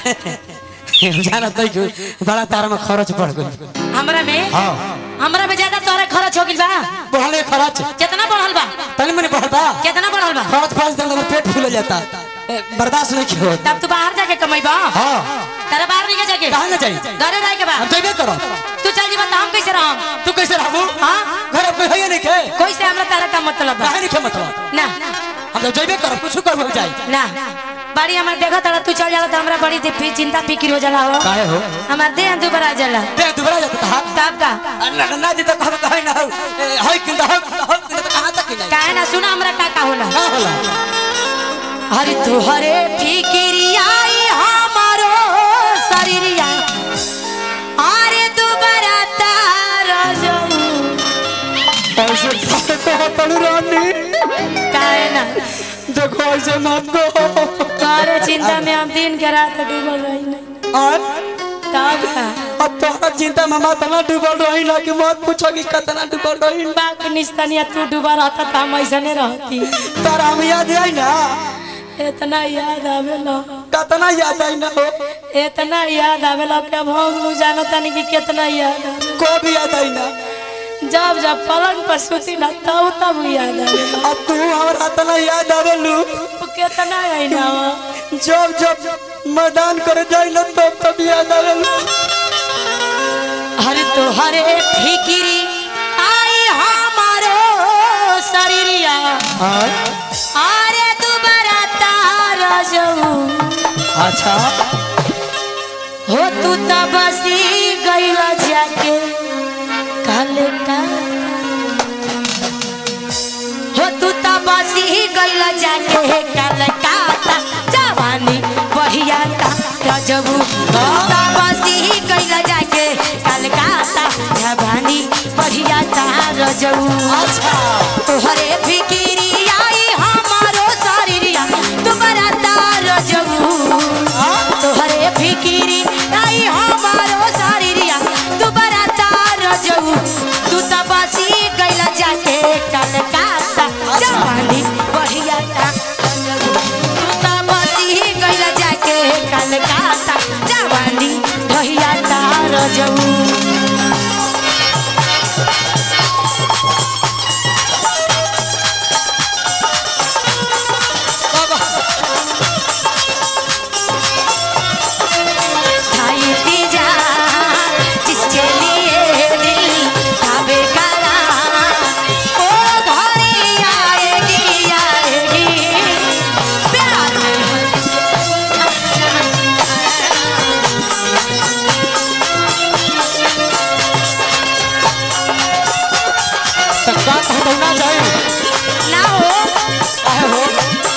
जाना तो कि बड़ा तारा में खर्च पड़ गई हमरा में हाँ हमरा में ज्यादा तोरा खर्च हो गइल बा बढ़ले खर्च कितना बढ़ल बा तनी मनी बढ़ता कितना बढ़ल बा खर्च पाँच दिन में पेट फूल जाता ए, बर्दाश्त नहीं किया तब तू बाहर जाके कमाइबा हाँ तेरा बाहर नहीं जाके कहाँ ना चाहिए घरे रह के बा हम जइबे करो तू चल जीवा हम कैसे रहम तू कैसे रहबू हाँ घर पे है नहीं के कोई से हमरा तारा का मतलब बा काहे नहीं के मतलब ना हम तो जइबे करो कुछ कर जाए ना बाड़ी हमार देखा तारा तू चल जाला तो हमरा बड़ी दिफी चिंता फिक्र हो जाला हो काहे हो हमार देह दुबरा जाला दे दुबरा जाता था तब का ना ना जी तो कह कहे ना हो ए, होय किंदा हो हो किंदा तो कहां तक नहीं काहे ना सुना हमरा का का होला का होला हरि तुहरे फिकिरियाई हमारो शरीरिया अरे दुबरा तार जाऊ ऐसे कहो तनु रानी काहे ना देखो ऐसे मत कहो तारे चिंता में हम दिन के रात डूबल रही नहीं और तब का अब तोहरा चिंता में मत ना डूबल रही ना कि मत पूछो कि कितना डूबल रही बाक निस्तनिया तू डूबा रहता तो हम ऐसा नहीं रहती तारा हम याद आई ना इतना याद आवेला कितना याद आई ना हो इतना याद आवेला कि अब हम लोग जानता नहीं कि कितना याद आवेला को भी याद आई ना जब जब पलंग पर सुती ना तब तब याद आवेला अब तू हमारा इतना याद आवेलू वो कितना आई ना जब जब मैदान करे जाई ना तब तब याद आवेलू हरे तो हरे फिकिरी आई हमारो शरीरिया अरे दुबारा तार जाऊ अच्छा हो तू त बसी गइल जाके काल का हो तू त बसी गइल जाके काल का जवानी बढ़िया ता रजबू हो त बसी गइल जाके काल का जवानी बढ़िया ता रजबू अच्छा तोहरे फिकिरी आई हमारो शरीरिया तुम्हारा तार जबू तोहरे फिकिरी आई हमारो शरीरिया तुम्हारा तार जबू तू त बसी गइल जाके कलकत्ता जवानी बढ़िया ता रजबू। तू त बसी गइल जाके कलकत्ता जवानी बढ़िया ता रजबू खाई पी जा जिसके लिए दिल काबे करा ओ घड़ी आएगी आएगी प्यार में तो का कहतो ना जाए ना हो काहे हो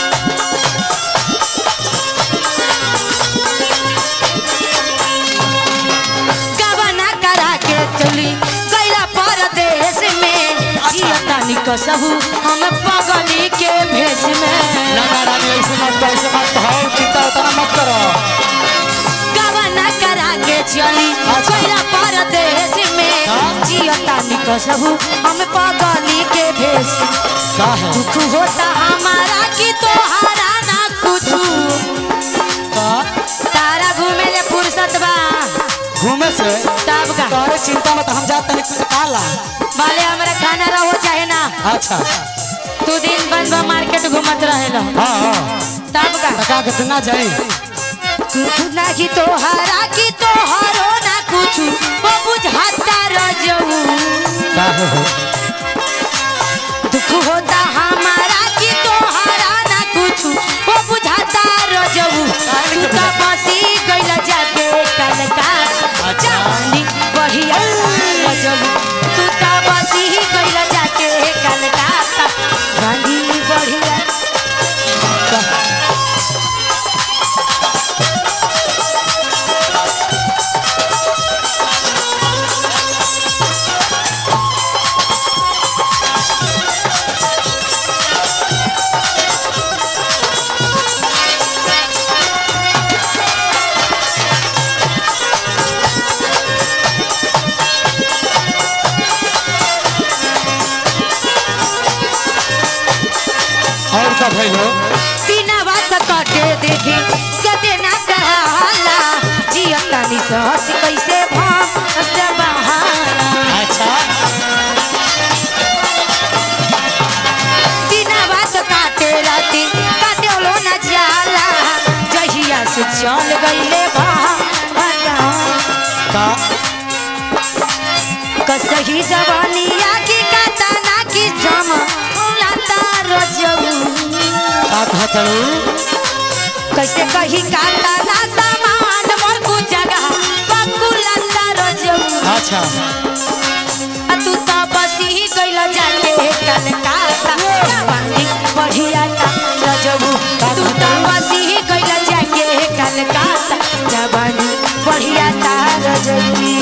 गबना करा के चली गैला परदेश में जियतानी कसहू हम पगली के भेष में ना ना रानी ऐसे मत कहो, ऐसे मत कहो चिंता उतना मत करो गबना करा के चली अच्छा। गैला परदेश में हाँ? जियतानी कसहू हम पगली के भेष का है दुख होता हमारा कि तोहारा ना कुछ का तारा घूमे ले फुर्सत बा घूमे से तब का तोहरे चिंता में तो हम जाते नहीं कुछ काला भले हमरा खाना रहो चाहे ना अच्छा तू दिन बंद बा मार्केट घूमत रहेला हाँ हाँ तब का तो का कहते ना जाए कुछ ना कि तोहारा कि तोहारो ना कुछ वो बुझाता रजऊ का है हो दुख होता हमारा कि तोहारा ना कुछ वो बुझाता रजऊ तू तो बसी गइल जाके कलका जानी बढ़िया रजऊ तू तो बसी गइल जाके कलका जानी बढ़िया चल गईले बहता का कसही जवानिया की कातना की जम लाता रजऊ का कहतलू कैसे कही कातना सामान मोर कु जगह पप्पू लाता रजऊ अच्छा आ तू तो बसी गइल जाके कलकत्ता जवानी बढ़िया ता रजऊ तू तो बसी गइल जाके कलकत्ता जवानी बढ़िया ता रजऊ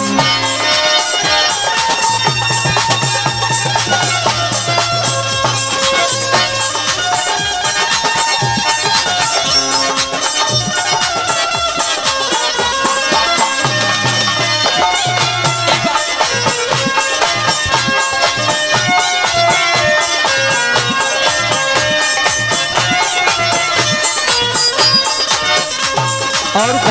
और का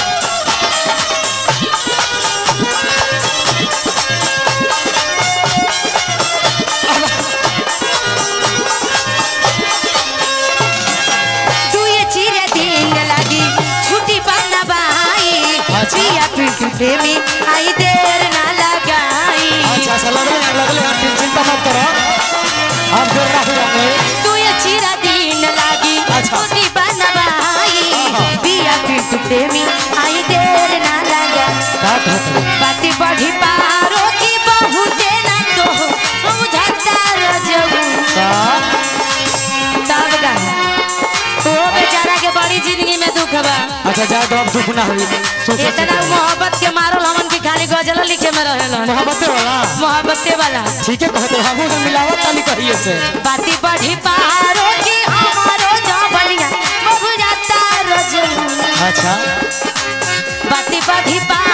दुए चिरे दिन लगी छुट्टी पाना बाई अच्छा। पिया पिंटू प्रेमी आई देर ना लगाई अच्छा अच्छा लगले लगले आप चिंता मत करो हम जोर रख जाएंगे दुए चिरा दिन लगी अच्छा। छुट्टी पाना बाई आहा। पिया पिंटू प्रेमी आई देर ना लगा का कहतलू बाती बढ़ी पारो की बहुते ना तो बुझता रजऊ का तब गा ओ बेचारा के बड़ी जिंदगी में दुख बा अच्छा जा दो अब दुख ना हुई सुख इतना मोहब्बत के मारल हमन की खाली गजल लिखे में रहेलन मोहब्बत वाला मोहब्बते वाला ठीक है कहते हम तो मिलावट वाली कहिए से बाती बढ़ी पहाड़ों की हमारो जबलिया बहु जाता रजऊ अच्छा बाती बढ़ी पहाड़ों